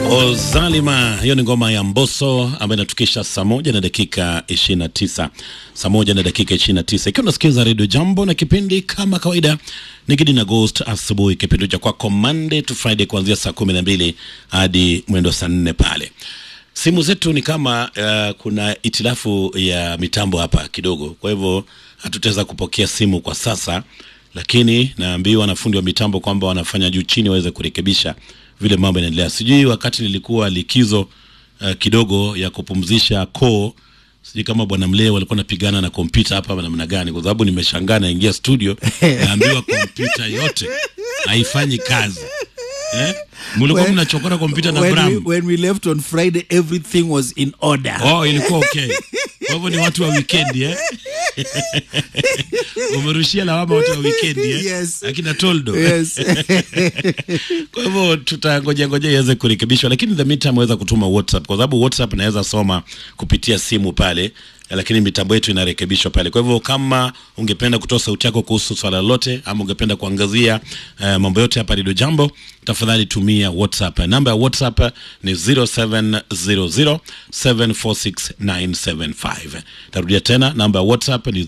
Ozalima, hiyo ni ngoma ya Mbosso ambayo inatukisha saa moja na dakika 29, saa moja na dakika 29, ikiwa unasikiza redio Jambo na kipindi kama kawaida ni Gidi na Ghost asubuhi, kipindi cha kwako Monday to Friday kuanzia saa kumi na mbili hadi mwendo saa nne pale. Simu zetu ni kama uh, kuna itilafu ya mitambo hapa kidogo, kwa hivyo hatutaweza kupokea simu kwa sasa, lakini naambiwa na fundi wa mitambo kwamba wanafanya juu chini waweze kurekebisha vile mambo yanaendelea. Sijui wakati nilikuwa likizo uh, kidogo ya kupumzisha koo, sijui kama bwana Mleo walikuwa napigana na kompyuta hapa namna gani, kwa sababu nimeshangaa naingia studio naambiwa kompyuta yote haifanyi kazi eh? Mlikuwa When- mnachokora kompyuta na when, we, Bram. when we left on Friday, everything was in order. Oh, ilikuwa okay. Kwa hivyo ni watu wa weekend eh? Umerushia lawama watu wa weekend eh? Yes. Akina Toldo. Yes. Kwa hivyo tutangoja ngoja iweze kurekebishwa, lakini the meantime waweza kutuma WhatsApp kwa sababu WhatsApp inaweza soma kupitia simu pale, lakini mitambo yetu inarekebishwa pale. Kwa hivyo kama ungependa kutoa sauti yako kuhusu swala lolote ama ungependa kuangazia uh, mambo yote hapa Radio Jambo, tafadhali tumia WhatsApp. Namba ya WhatsApp ni 0700746975. Tarudia tena, namba ya WhatsApp ni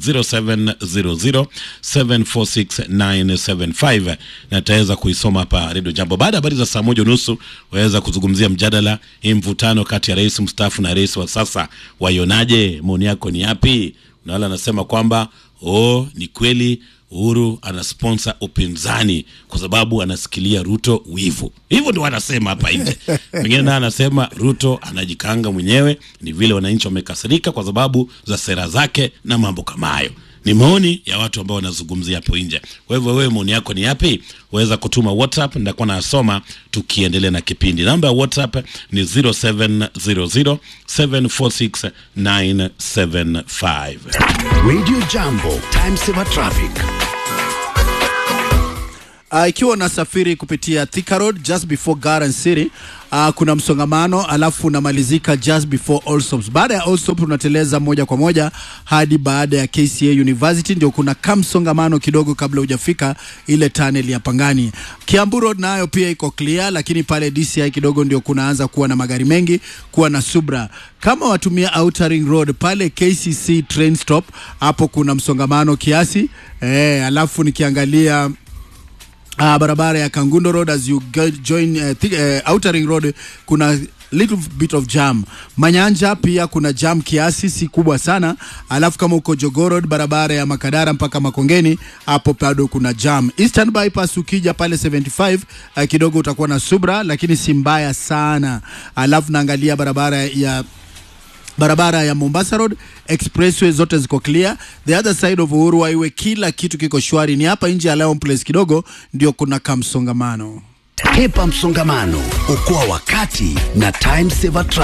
0700746975 na taweza kuisoma hapa Radio Jambo. Baada ya habari za saa moja unusu waweza kuzungumzia mjadala hii mvutano kati ya rais mstaafu na rais wa sasa, waionaje? Maoni yako ni yapi? Na wale anasema kwamba oh, ni kweli Uhuru anasponsa upinzani kwa sababu anasikilia Ruto wivu. Hivyo ndio wanasema hapa nje. Mwingine naye anasema Ruto anajikanga mwenyewe, ni vile wananchi wamekasirika kwa sababu za sera zake na mambo kama hayo. Ni maoni ya watu ambao wanazungumzia hapo nje. Kwa hivyo wewe, maoni yako ni yapi? Waweza kutuma WhatsApp, nitakuwa nasoma tukiendelea na kipindi. Namba ya WhatsApp ni 0700746975. Radio Jambo, time saver traffic. Uh, ikiwa unasafiri kupitia Thika Road just before Garden City uh, kuna msongamano alafu unamalizika just before Allsops. Baada ya Allsops unateleza moja kwa moja hadi baada ya KCA University, ndio kuna kamsongamano kidogo kabla hujafika ile tunnel ya Pangani. Kiambu Road nayo pia iko clear, lakini pale DCI kidogo ndio kunaanza kuwa na magari mengi, kuwa na subra. Kama watumia Outer Ring Road pale KCC train stop, hapo kuna msongamano kiasi eh, alafu nikiangalia uh, barabara ya Kangundo Road as you go, join uh, th- uh, Outer Ring Road kuna little bit of jam. Manyanja pia kuna jam kiasi, si kubwa sana. Alafu kama uko Jogoo Road, barabara ya Makadara mpaka Makongeni, hapo bado kuna jam. Eastern Bypass ukija pale 75 uh, kidogo utakuwa na subra, lakini si mbaya sana. Alafu naangalia barabara ya barabara ya Mombasa Road expressway zote ziko clear. The other side of Uhuru Highway kila kitu kiko shwari. Ni hapa nje ya Lion Place kidogo ndio kuna kamsongamano. Hepa msongamano, okoa wakati na time saver traffic.